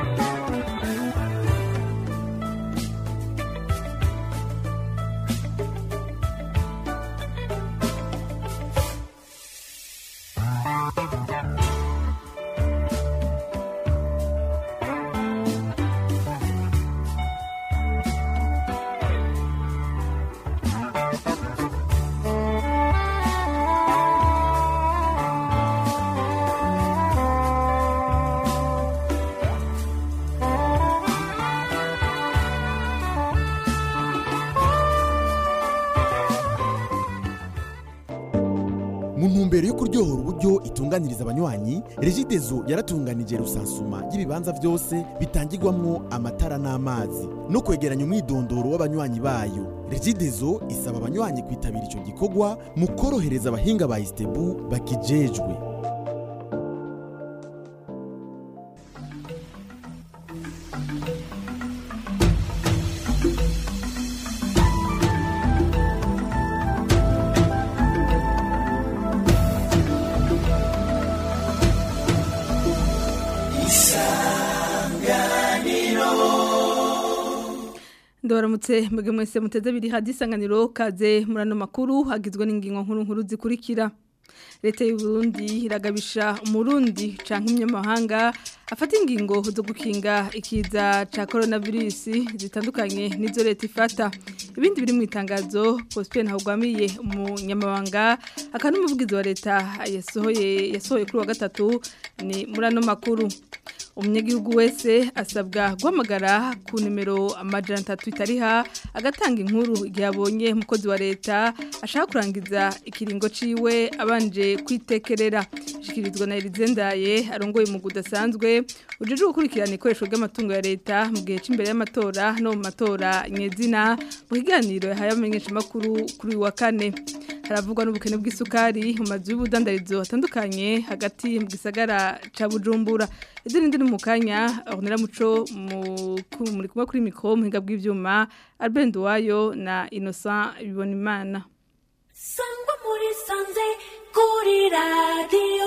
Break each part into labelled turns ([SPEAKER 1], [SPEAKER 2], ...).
[SPEAKER 1] mu ntumbero yo kuryohora uburyo itunganiriza abanywanyi regidezo yaratunganije rusansuma y'ibibanza byose bitangirwamwo amatara n'amazi no kwegeranya umwidondoro w'abanywanyi bayo regidezo isaba abanywanyi kwitabira ico gikorwa mu korohereza abahinga ba istebu bakijejwe
[SPEAKER 2] Ndabaramutse mwebwe mwese muteze biri hadi isanganiro kaze murano makuru hagizwe n'ingingo nkuru nkuru zikurikira leta y'u Burundi iragabisha umurundi canke umunyamahanga afata ingingo zo gukinga ikiza ca coronavirus zitandukanye nizo leta ifata ibindi biri mu itangazo Prosper Ntahugwamiye umunyamabanga akana umuvugizi wa leta yasohoye yasohoye kuri wa gatatu ni murano makuru umunyagihugu wese asabwa guhamagara ku nimero amajana atatu itariha agatanga inkuru igihe abonye umukozi wa leta ashaka kurangiza ikiringo ciwe abanje kwitekerera ishikirizwa na Elizendaye arongoye mu gudasanzwe ujeje gukurikirana ikoresho ry'amatungo ya leta mu gihe c'imbere y'amatora no mu matora nyezina mu kiganiro yahaye amenyesha makuru kuri wa kane haravugwa n'ubukene bw'isukari mu mazu y'ubudandarizo atandukanye hagati mu gisagara ca Bujumbura izindi ndi mu kanya Ornella Muco muri kumwe kuri mikro muhinga bw'ivyuma Albert Nduwayo na Innocent Bibonimana
[SPEAKER 3] Sangwa muri sanze kuri radio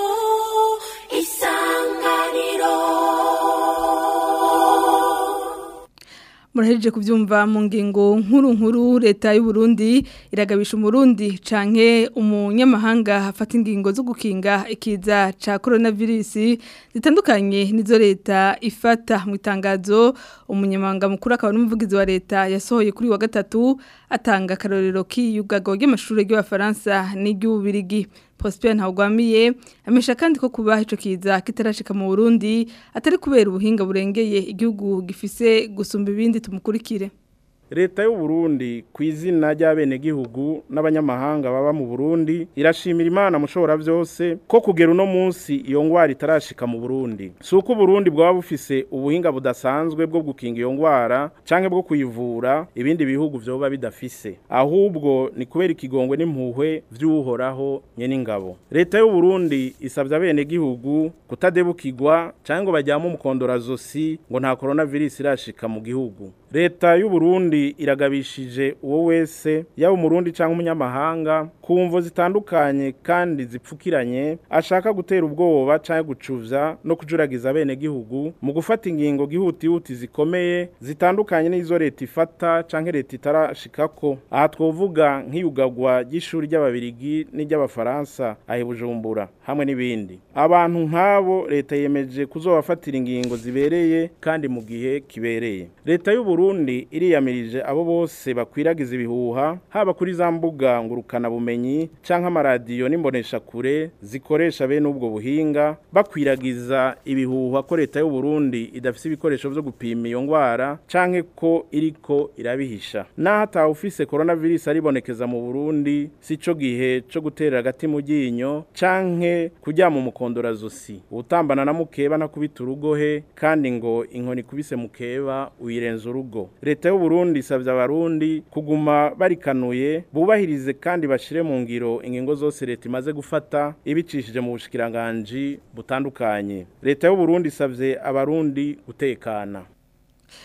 [SPEAKER 3] isanganiro
[SPEAKER 2] Murahejeje kuvyumva mu ngingo nkuru nkuru leta y'u Burundi iragabisha umurundi canke umunyamahanga afata ingingo zo gukinga ikiza ca coronavirus zitandukanye nizo leta ifata mu itangazo umunyamahanga mukuru akaba n'umuvugizi wa leta yasohoye kuri wa gatatu atanga karorero k'iyugago ry'amashuri y'abafaransa n'iry'ubirigi Prosper Ntawugwamiye amesha kandi ko kuba ico kiza kitarashika mu Burundi atari kubera ubuhinga burengeye igihugu gifise gusumba ibindi tumukurikire
[SPEAKER 4] leta y'u Burundi ku izina ry'abenegihugu n'abanyamahanga baba mu Burundi irashimira imana mushobora byose ko kugera uno munsi iyo ngwara itarashika mu Burundi si uko Burundi bwaba bufise ubuhinga budasanzwe bwo gukinga iyo ngwara canke bwo kuyivura ibindi bihugu vyoba bidafise ahubwo ni kubera ikigongwe n'impuhwe vy'uhoraho nyene ingabo leta y'u Burundi isavye abenegihugu kutadebukirwa canke ngo bajyamo umukondorazosi ngo nta coronavirus irashika mu gihugu leta y'u Burundi iragabishije uwo wese yaba umurundi cyangwa umunyamahanga ku mvo zitandukanye kandi zipfukiranye ashaka gutera ubwoba cyangwa gucuvya no kujuragiza bene gihugu mu gufata ingingo gihutihuti zikomeye zitandukanye n'izo leta ifata canke leta itarashikako aha twovuga nk'iyugagwa ry'ishuri ry'ababirigi n'iry'abafaransa ahe Bujumbura hamwe n'ibindi abantu nk'abo leta yemeje kuzobafatira ingingo zibereye kandi mu gihe kibereye leta y'u Burundi iriyamirije abo bose bakwiragiza ibihuha haba kuri za mbuga ngurukana bumenyi canke amaradiyo n'imbonesha kure zikoresha bene ubwo buhinga bakwiragiza ibihuha ko leta y'u Burundi idafise ibikoresho vyo gupima iyo ngwara canke ko iriko irabihisha naho atawe ufise coronavirus aribonekeza mu Burundi sico gihe co gutera agati mu ryinyo canke kuryama umukondorazosi utambana na mukeba ntakubita urugohe kandi ngo inkoni kubise mukeba uyirenza urugo leta y'u Burundi isavye abarundi kuguma barikanuye bubahirize kandi bashire mu ngiro ingingo zose leta imaze gufata ibicishije mu bushikiranganje butandukanye leta y'u Burundi isavye abarundi gutekana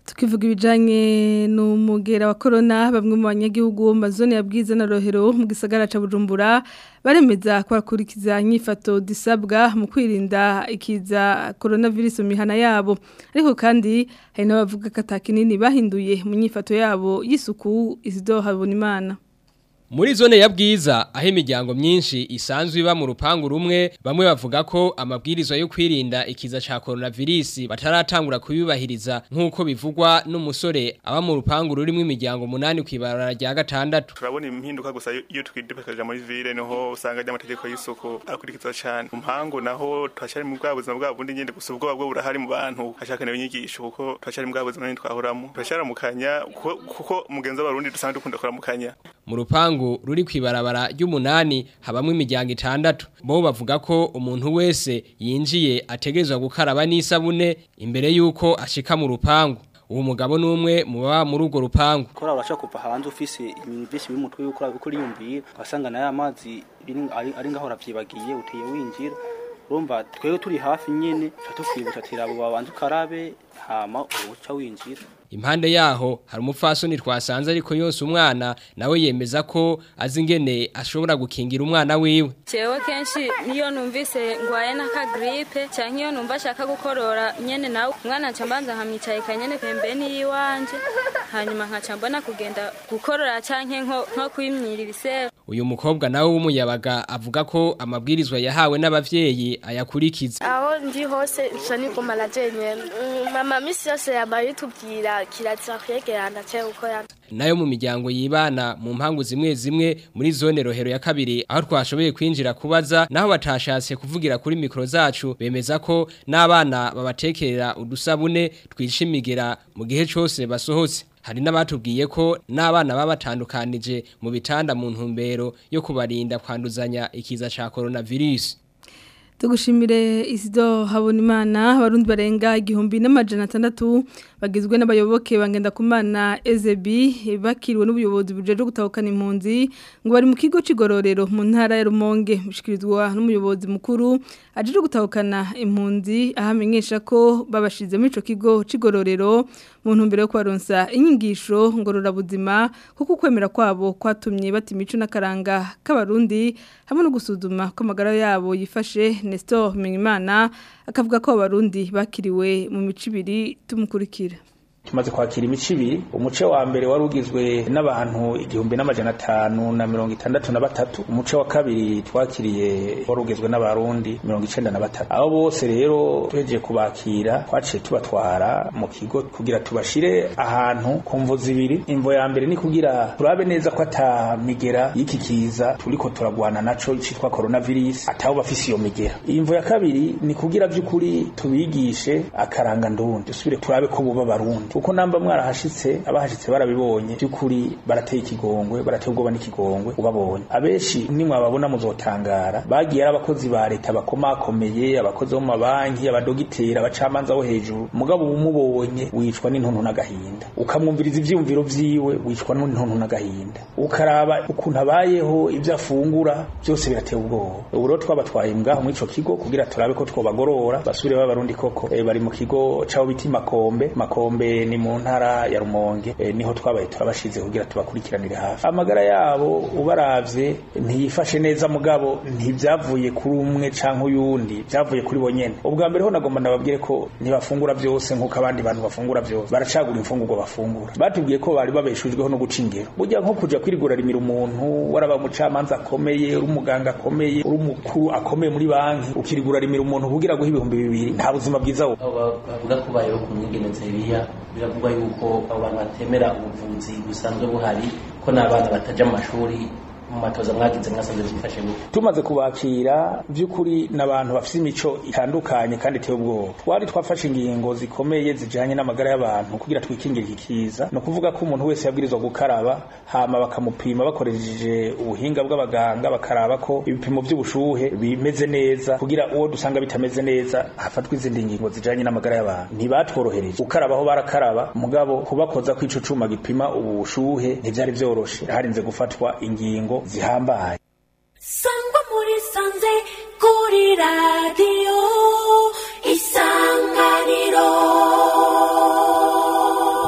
[SPEAKER 2] tukivuga ibijanye n'umugera wa corona bamwe mu banyagihugu bo mu mazone ya Bwiza na Rohero mu gisagara ca Bujumbura baremeza kwakurikiza inyifato disabwa mu kwirinda ikiza coronavirus mu mihana yabo ariko kandi hari n'abavuga ko atakinini bahinduye mu nyifato yabo y'isuku Isidore Habonimana
[SPEAKER 5] Muri zone ya bwiza aho imiryango myinshi isanzwe iba mu rupangu rumwe bamwe bavuga ko amabwirizwa yo kwirinda ikiza ca coronavirus bataratangura kubibahiriza nk'uko bivugwa n'umusore aba mu rupangu rurimo imiryango munani kwibarara rya gatandatu
[SPEAKER 6] turabona impinduka gusa iyo twidepekaje muri ville niho usanga ry'amategeko y'isuku akurikizwa cyane umpangu naho twashari mu bwa buzima bwa bundi nyende gusa ubwoba bwo burahari mu bantu hashakanewe inyigisho kuko twashari mu bwa buzima nyine twahoramo turasharamukanya kuko, kuko mugenzi w'abarundi dusanga dukunda kuramukanya
[SPEAKER 5] mu rupangu ruri kwibarabara ry'umunani habamwe imiryango itandatu bo bavuga ko umuntu wese yinjiye ategerezwa gukaraba n'isabune imbere yuko ashika mu rupangu uwo mugabo numwe mu baba muri urwo rupangu
[SPEAKER 7] kora urashaka kuva hanze ufise ibintu byinshi biri mu mutwe yuko urabiko uriyumviye ugasanga nayo amazi biri- ari ari ngaho uravyibagiye uteye winjira urumva twebwe turi hafi nyene tuca tukwibutsa ati rabo babanza ukarabe hama uca winjira
[SPEAKER 5] impande yaho hari umupfasoni twasanze ariko yose umwana nawe yemeza ko azi ingene ashobora gukingira umwana wiwe
[SPEAKER 8] jewe kenshi niyo numvise ngwaye n'akagripe canke iyo numva ashaka gukorora nyene nawe umwana nca mbanza nkamwicaye kanyene pembeni yiwanje hanyuma nkaca mbona kugenda gukorora canke nko nko kwimyira ibisebe
[SPEAKER 5] uyu mukobwa nawe w'umuyabaga avuga ko amabwirizwa yahawe n'abavyeyi ayakurikiza
[SPEAKER 9] aho ndi hose nca nigumana jenyene Mm, mama misi yose yaba yitubwira kirazira kwegerana ce gukorana
[SPEAKER 5] nayo mu miryango yibana mu mpangu zimwe zimwe muri zone rohero ya kabiri aho twashoboye kwinjira kubaza naho batashatse kuvugira kuri mikro zacu bemeza ko n'abana babatekerera udusabune twishimigera mu gihe cyose basohotse hari n'abatubwiye ko n'abana baba batandukanije mu bitanda mu ntumbero yo kubarinda kwanduzanya ikiza ca coronavirus
[SPEAKER 2] Tugushimire Isido Habonimana abarundi barenga igihumbi n'amajana atandatu bagizwe n'abayoboke bangenda kumana Ezebi bakiriwe n'ubuyobozi bujeje gutahukana impunzi ngo bari mu kigo cigororero mu ntara ya Rumonge mushikirizwa n'umuyobozi mukuru ajeje gutahukana impunzi ahamenyesha ko babashize muri ico kigo cigororero mu ntumbero yo kwaronsa inyigisho ngorora buzima kuko kwemera kwabo kwatumye bati imico n'akaranga k'abarundi hamwe no gusuzuma ko amagara yabo yifashe Nestor Mingimana akavuga ko abarundi bakiriwe mu mico ibiri tumukurikira
[SPEAKER 10] tumaze kwakira imico ibiri umuce wa mbere wari ugizwe n'abantu igihumbi n'amajana atanu na mirongo itandatu na batatu umuce wa kabiri twakiriye wari ugizwe n'abarundi mirongo icenda na batatu abo bose rero tuhejeje kubakira twaciye tubatwara mu kigo kugira tubashire ahantu ku mvo zibiri imvo ya mbere ni kugira turabe neza ko ata migera y'iki kiza turiko turagwana naco citwa coronavirus atabo bafise iyo migera imvo ya kabiri ni kugira vy'ukuri tubigishe akaranga ndundi dusubire turabe ko buba barundi kuko namba mwarahashitse abahashitse barabibonye by'ukuri barateye ikigongwe barateye ubwoba n'ikigongwe ubabonye abenshi nimwababona muzotangara bagiye ari abakozi ba leta bakomakomeye abakozi bo mu mabanki abadogiteri abacamanza bo hejuru mugabo umubonye wicwa n'intuntu n'agahinda ukamwumviriza ivyiyumviro vyiwe wicwa n'intuntu n'agahinda ukaraba ukuntu abayeho ibyo afungura byose birateye ubwoba ubu rero twabatwaye ngaho muri ico kigo kugira turabe ko twobagorora basubire b'abarundi koko e, bari mu kigo cabo biti makombe makombe ni mu ntara ya rumonge e, niho twabaye turabashize kugira tubakurikiranire hafi amagara yabo ubaravye ntiyifashe neza mugabo ntivyavuye kuri umwe canke uyundi vyavuye kuri bo nyene ubwa mbere ho nagomba ndababwire ko ntibafungura vyose nk'uko abandi bantu bafungura vyose baracagura imfungurwa bafungura batubwiye ko bari babeshujweho no guca ingero burya nko kuja kwirigura rimira umuntu waraba umucamanza akomeye uri umuganga akomeye uri umukuru akomeye muri banki ukirigura rimira umuntu kugira guha ibihumbi bibiri nta buzima bwiza wo
[SPEAKER 11] bavuga ko bayeho ku mwigeno nzeriya biravugwa yuko abo bantu batemera ubuvuzi busanzwe buhari ko n'abana bataja mu mashuri mu matoza mwagize mwasanze byifashe gute
[SPEAKER 10] tumaze kubakira by'ukuri n'abantu bafite imico itandukanye kandi iteye ubwoba twari twafashe ingingo zikomeye zijanye n'amagara y'abantu kugira twikingire iki kiza ni ukuvuga ko umuntu wese yabwirizwa gukaraba hama bakamupima bakoresheje ubuhinga bw'abaganga bakaraba ko ibipimo by'ubushuhe bimeze neza kugira uwo dusanga bitameze neza hafatwa izindi ngingo zijanye n'amagara y'abantu ntibatworohereje gukaraba aho barakaraba mugabo kubakoza ko ico cuma gipima ubushuhe ntivyari vyoroshe harinze gufatwa ingingo zihambaye
[SPEAKER 3] sangwa muri sanze kuri radiyo isanganiro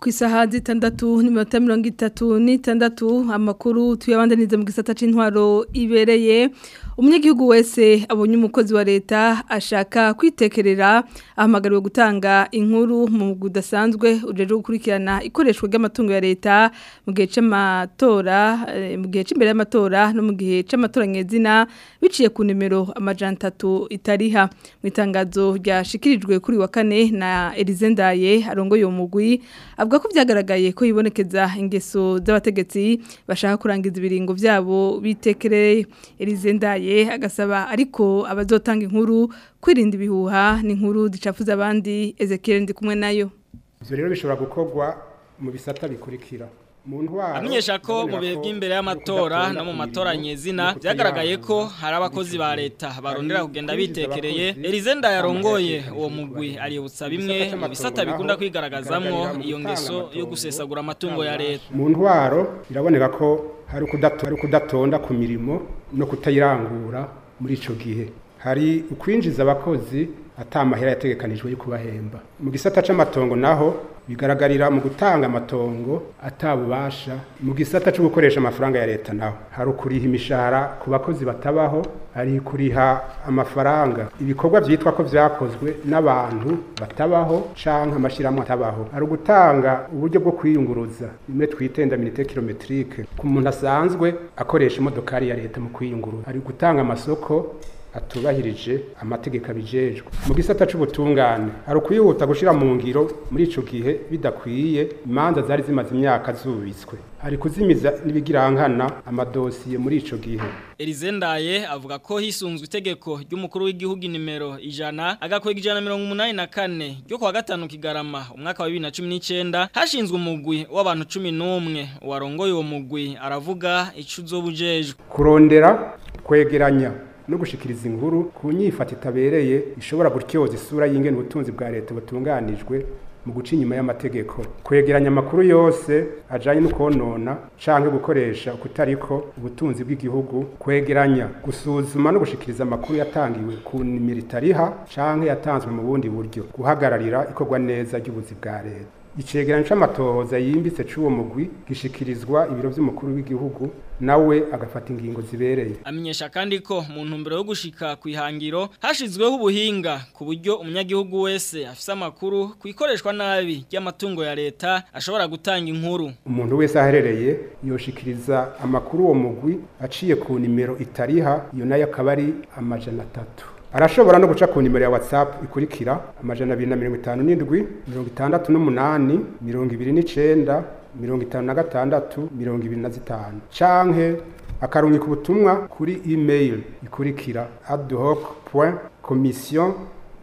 [SPEAKER 2] ku isaha zitandatu n'iminota mirongo itatu n'itandatu amakuru tuyabandaniza mu gisata c'intwaro ibereye umunyagihugu wese abonye umukozi wa leta ashaka kwitekerera ahamagariwe gutanga inkuru mu gudasanzwe ujeje gukurikirana ikoreshwa ry'amatungo ya leta mu gihe c'amatora eh, mu gihe c'imbere y'amatora no mu gihe c'amatora nyezina biciye ku nimero amajana atatu itariha mu itangazo ryashikirijwe kuri wa kane na Elize Ndaye arongoye uwo mugwi avuga ko byagaragaye ko yibonekeza ingeso z'abategetsi bashaka kurangiza ibiringo byabo bitekereye Elize Ndaye agasaba ariko abazotanga inkuru kwirinda ibihuha n'inkuru zicafuza abandi Ezekiel ndi kumwe nayo
[SPEAKER 12] ivyo rero bishobora gukorwa mu bisata bikurikira mu ntwaro
[SPEAKER 13] amenyesha ko mu bihe by'imbere y'amatora no mu matora nyezina byagaragaye ko hari abakozi ba leta barondera kugenda bitekereye Elize Ndayarongoye uwo mugwi aributsa bimwe mu bisata bikunda kwigaragazamwo iyo ngeso yo gusesagura amatungo ya leta
[SPEAKER 12] mu ntwaro biraboneka ko hari ukudato- hari ukudatonda ku mirimo no kutayirangura muri ico gihe hari ukwinjiza abakozi atamahera yategekanijwe yo kubahemba mu gisata c'amatongo naho bigaragarira mu gutanga amatongo atabubasha mu gisata cyo gukoresha amafaranga ya leta naho hari ukuriha imishahara ku bakozi batabaho hari kuriha amafaranga ibikorwa vyitwa ko vyakozwe n'abantu batabaho canke amashirahamwe atabaho hari ugutanga uburyo bwo kwiyunguruza bimwe twitenda minite kilometrike ku muntu asanzwe akoresha imodokari ya leta mu kwiyunguruza hari gutanga amasoko atubahirije amategeko abijejwe mu gisata c'ubutungane hari ukwihuta gushira mu ngiro muri ico gihe bidakwiye imanza zari zimaze imyaka zubitswe hari kuzimiza n'ibigirankana amadosiye muri ico gihe
[SPEAKER 13] Elize Ndaye avuga ko hisunzwe itegeko ry'umukuru w'igihugu nimero ijana agakwega ijana na mirongo umunani na kane ryo kuwa gatanu kigarama umwaka wa bibiri na cumi n'icenda hashinzwe umugwi w'abantu cumi n'umwe uwarongoye uwo mugwi aravuga ico uzoba ujejwe
[SPEAKER 12] kurondera kwegeranya no gushikiriza inkuru ku nyifata itabereye ishobora gutyoza isura y'ingene ubutunzi bwa leta butunganijwe mu guca inyuma y'amategeko kwegeranya amakuru yose ajanye no konona canke gukoresha ukutariko ubutunzi bw'igihugu kwegeranya gusuzuma no gushikiriza amakuru yatangiwe ku nimero itariha canke yatanzwe mu bundi buryo guhagararira ikorwa neza ry'ubuzi bwa leta icegeranyo c'amatohoza yimbitse c'uwo mugwi gishikirizwa ibiro vy'umukuru w'igihugu nawe agafata ingingo zibereye
[SPEAKER 13] amenyesha kandi ko mu ntumbero yo gushika ku ihangiro hashizweho ubuhinga ku buryo umunyagihugu wese afise amakuru ku ikoreshwa nabi ry'amatungo ya leta ashobora gutanga inkuru
[SPEAKER 12] umuntu wese aherereye yoshikiriza amakuru uwo mugwi aciye ku nimero itariha iyo nayo akaba ari amajana atatu arashobora no guca ku nimero ya whatsapp ikurikira amajana abiri na mirongo itanu n'indwi mirongo itandatu n'umunani mirongo ibiri n'icenda mirongo itanu na gatandatu mirongo ibiri na zitanu canke akarungika ubutumwa kuri email ikurikira adhoc point commission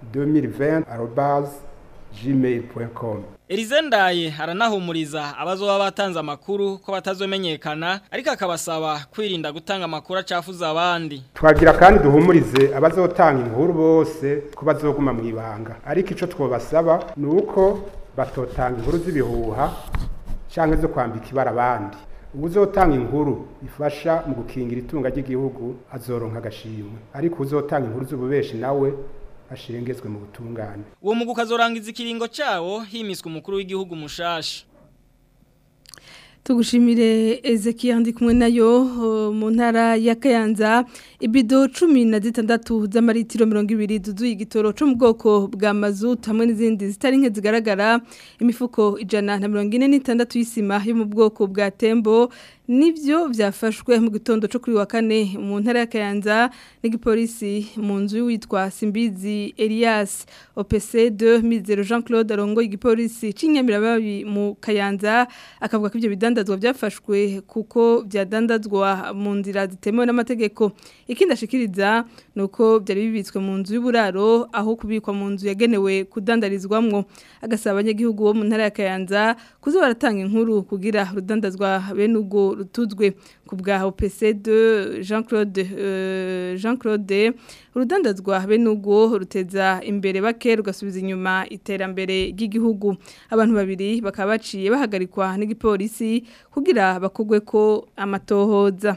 [SPEAKER 12] 2020 arobase gmail point com
[SPEAKER 13] Elize Ndaye aranahumuriza abazoba batanze amakuru ko batazomenyekana ariko akabasaba kwirinda gutanga amakuru acafuza abandi
[SPEAKER 12] twagira kandi duhumurize abazotanga inkuru bose ko bazoguma mu ibanga ariko ico twobasaba ni uko batotanga inkuru z'ibihuha canke zo kwambika ibara abandi uzotanga inkuru ifasha mu gukingira itunga ry'igihugu azoronka agashimwe ariko uzotanga inkuru z'ububeshi nawe ashirengezwe mu butungane
[SPEAKER 13] uwo mugu kazorangiza ikiringo cawo himiswe umukuru w'igihugu mushasha
[SPEAKER 2] tugushimire Ezekiel ndi kumwe nayo uh, mu ntara ya Kayanza ibido 16 z'amaritiro 200 zuzuye igitoro cyo mu bwoko bwa mazut hamwe n'izindi zitari nke zigaragara imifuko ijana na 46 y'isima yo mu bwoko bwa Tembo nivyo vyafashwe mu gitondo cyo kuri wa kane mu ntara ya Kayanza n'igipolisi mu nzu witwa Simbizi Elias OPC 2000 Jean-Claude Arongo igipolisi cinyamirababi mu Kayanza akavuga ko ivyo bidandazwa byafashwe kuko byadandazwa mu nzira zitemewe n'amategeko ikindi ashikiriza nuko byari bibitswe mu nzu y'uburaro aho kubikwa mu nzu yagenewe kudandarizwamwo agasaba abanyagihugu bo mu ntara ya Kayanza kuzo baratanga inkuru kugira rudandazwa bene ubwo rutuzwe ku bwa OPC2 Jean-Claude uh, Jean-Claude urudandazwa bene ubwo ruteza imbere bake rugasubiza inyuma iterambere ry'igihugu abantu babiri bakaba baciye bahagarikwa n'igipolisi kugira bakogwe ko amatohoza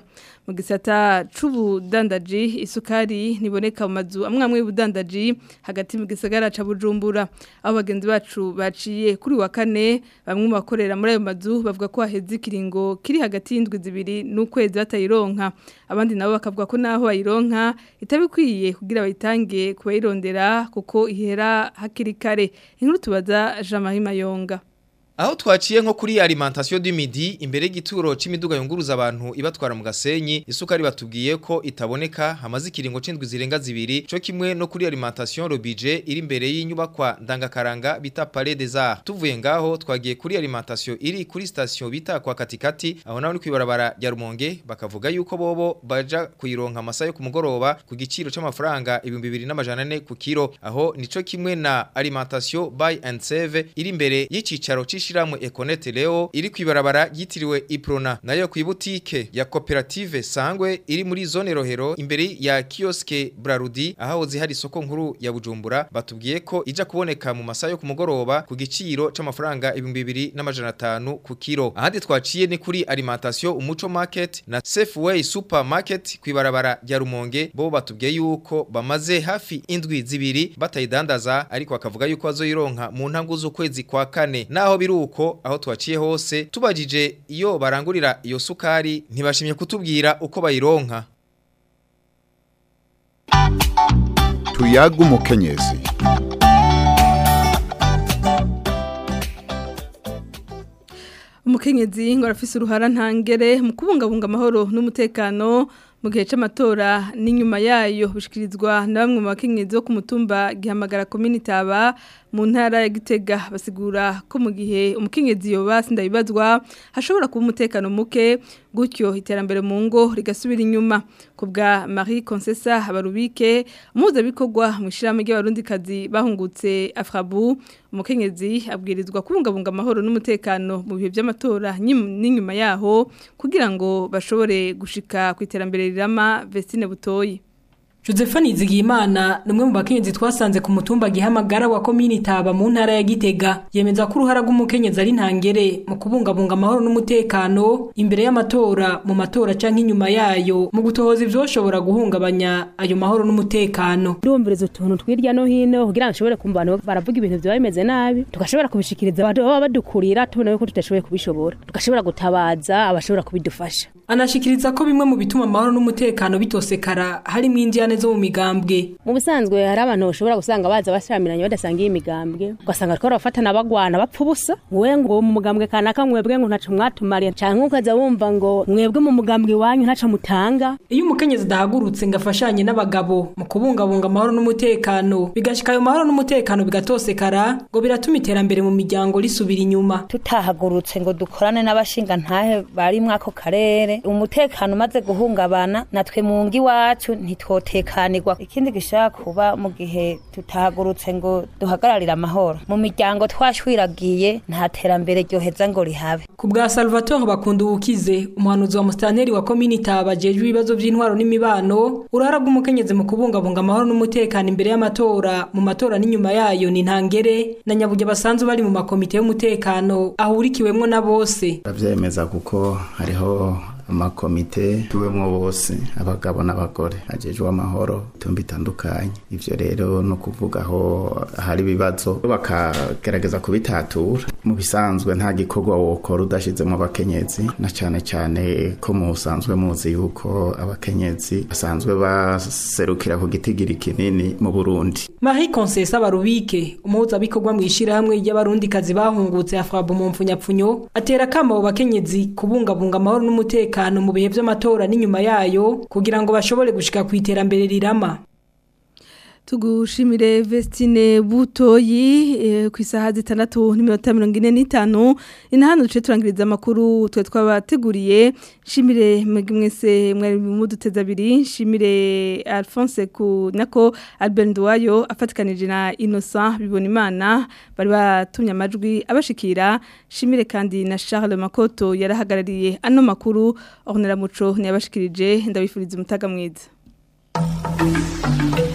[SPEAKER 2] mu gisata c'ubudandaji isukari niboneka mu mazu amwe amwe y'ubudandaji hagati mu gisagara ca Bujumbura aho bagenzi bacu baciye kuri wa kane bamwe mu bakorera muri ayo mazu bavuga ko haheze ikiringo kiri hagati y'indwi zibiri n'ukwezi batayironka abandi nabo bakavuga ko naho bayironka itabikwiye kugira bayitange kubayirondera kuko ihera hakiri kare inkuru tubaza Jean-Marie Mayonga
[SPEAKER 14] Aho twaciye nko kuri alimentation du midi imbere y'igituro c'imiduga yunguruza abantu ibatwara mu gasenyi isukari batubwiye ko itaboneka hamaze ikiringo c'indwi zirenga zibiri co kimwe no kuri alimentation le budget iri imbere y'inyubakwa ndangakaranga bita Palais des Arts tuvuye ngaho twagiye kuri alimentation iri kuri station bita kwa katikati aho naho ni kwibarabara ya Rumonge bakavuga yuko bobo baja kuyironka amasa yo ku mugoroba ku giciro c'amafaranga 2200 ku kilo aho nico kimwe na alimentation buy and save iri imbere y'icicaro c'ishiramwe Econet Leo iri kwibarabara yitiriwe Iprona nayo ku butike ya cooperative Sangwe iri muri zone Rohero imbere ya kioske Brarudi aho zihari isoko nkuru ya Bujumbura batubwiye ko ija kuboneka mu masaha yo ku mugoroba ku giciro c'amafaranga 2250 ku kilo ahandi twaciye ni kuri alimentation umuco market na Safeway supermarket kwibarabara ya Rumonge bo batubwiye yuko bamaze hafi indwi zibiri batayidandaza ariko akavuga yuko azoyironka mu ntango z'ukwezi kwa kane naho biruko aho twaciye hose tubajije iyo barangurira iyo sukari ntibashimye kutubwira uko bayironka
[SPEAKER 15] tuyaga umukenyezi
[SPEAKER 2] umukenyezi ngo arafise uruhara ntangere mu kubungabunga amahoro n'umutekano mu gihe c'amatora n'inyuma yayo bishikirizwa na bamwe mu bakenyezi bo ku mutumba gihamagara komini taba mu ntara ya Gitega basigura ko mu gihe umukenyezi yoba sindabibazwa hashobora kuba umutekano muke gutyo iterambere mu ngo rigasubira inyuma kubwa Marie Concessa Habarubike umuza bikorwa mu shirame ry'abarundikazi bahungutse Afrabu umukenyezi abwirizwa kubungabunga amahoro n'umutekano mu bihe by'amatora n'inyuma yaho kugira ngo bashobore gushika ku iterambere rirama Vestine Butoyi
[SPEAKER 16] Josephine Zigimana numwe mu bakenyezi twasanze ku mutumba gihamagara wa komini taba mu ntara ya Gitega yemeza ko uruhara rw'umukenyezi ari ntangere mu kubungabunga amahoro n'umutekano imbere y'amatora mu matora canke inyuma yayo mu gutohoza ivyoshobora guhungabanya ayo mahoro n'umutekano
[SPEAKER 17] ndumviriza utuntu twirya no hino kugira ngo nshobore kumva abantu baravuga ibintu vyo bimeze nabi tugashobora kubishikiriza abantu baba badukurira tubona yuko tudashoboye kubishobora tugashobora gutabaza abashobora kubidufasha
[SPEAKER 16] anashikiriza ko bimwe mu bituma amahoro n'umutekano bitosekara harimo indiane zo mu migambwe
[SPEAKER 17] mu busanzwe hari abantu bashobora gusanga baza bashamiranye badasangiye imigambwe ugasanga twara bafatana bagwana bapfa ubusa wowe ngo mu mugambwe kanaka mwebwe ngo ntaco mwatumariye canke ukaza wumva ngo mwebwe mu mugambwe wanyu ntaco mutanga
[SPEAKER 16] iyo umukenyezi adahagurutse ngo afashanye n'abagabo mu kubungabunga amahoro n'umutekano bigashika ayo mahoro n'umutekano bigatosekara ngo biratuma iterambere mu miryango risubira inyuma
[SPEAKER 18] tutahagurutse ngo dukorane n'abashinga ntahe bari mwako karere umutekano umaze guhungabana natwe mu ngi wacu ntitwotekanirwa ikindi gishaka kuba mu gihe tutahagurutse ngo duhagararire amahoro mu miryango twashwiragiye nta terambere ryoheza ngo rihabe
[SPEAKER 16] ku bwa Salvatore bakunda ubukize umuhanuzi wa mustanteri wa komini tabajejwe ibibazo by'intwaro n'imibano urara rw'umukenyezi mu kubungabunga amahoro n'umutekano imbere y'amatora mu matora n'inyuma yayo ni ntangere na nyaburya basanzwe bari mu makomite y'umutekano ahurikiwemwo na bose
[SPEAKER 19] bavyemeza kuko hariho amakomite tuwemwo bose abagabo n'abagore ajejwe amahoro tumbi itandukanye ivyo rero no kuvuga aho hari ibibazo bakagerageza kubitatura mu bisanzwe nta gikorwa wokora udashizemo abakenyezi na cane cane ko musanzwe muzi yuko abakenyezi basanzwe baserukira ku gitigiri kinini mu Burundi
[SPEAKER 16] Marie Concessa Barubike umuhuza bikorwa mu ishirahamwe ry'abarundikazi bahungutse afrabu mu mfunyapfunyo atera kama abo bakenyezi kubungabunga amahoro n'umutekano umutekano mu bihe by'amatora n'inyuma yayo kugira ngo bashobore gushika ku iterambere rirama
[SPEAKER 2] tugushimire Vestine Butoyi e, ku isaha zitandatu n'iminota mirongo ine n'itanu ina hano duce turangiriza amakuru twe twabateguriye shimire mwese mwari muduteza abiri shimire Alphonse ku nako Albert Nduwayo afatikanije na Innocent bibona imana bari batumye amajwi abashikira shimire kandi na Charles Makoto yarahagarariye ano makuru Ornella Muco ntiyabashikirije ndabifuriza umutaga mwiza